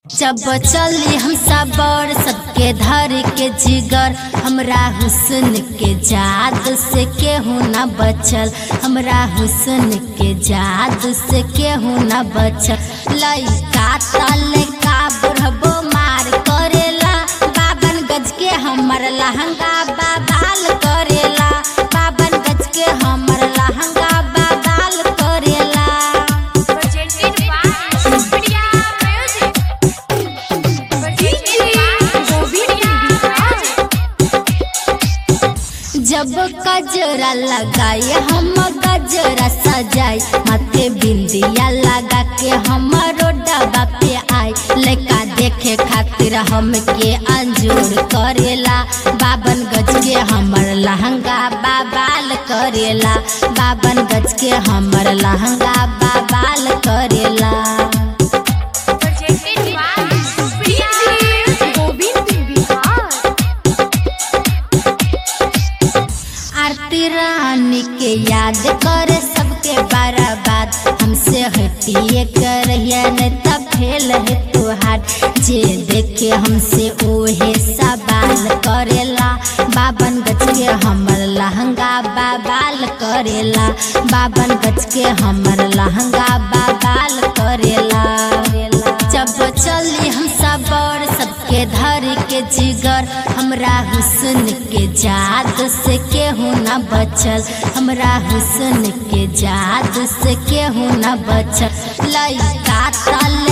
जब चली हम सबर सबके धर के जिगर हमरा हुस्न के जाद से केहू न बचल हमरा हुस्न के जाद से केहू न बचल लइका तलका बुढ़बो मार करेला बाबन गज के हमर लहंगा बाबाल करेला बाबन गज के हमर लहंगा बाबाल करेला Presented by Supriya Music. Presented by Supriya Music. जब गजरा लगाए हम गजरा सजाए माथे बिंदिया लगा के हमारो डबा पे आए लड़का देखे खातिर हमके अंजूर करेला बाबन गज के हमर लहंगा बाबाल करेला बाबन गज के हमर लहंगा बाबाल करेला Presented by Supriya Music. Govind Bihar. आरती रानी के याद करे सबके बर्बाद हमसे हटिए करहिया न तब फेल है तुहार जे देखे हमसे ओहे सवाल करेला बाबन गज के हमर लहंगा बाबाल करेला बाबन गज के हमर लहंगा बाबाल करेला जब चली हम सबर सबके धर के जिगर हमरा हुस्न के जाद से केहू न बचल हमरा हुस्न के जाद से केहू न बचल लइका तल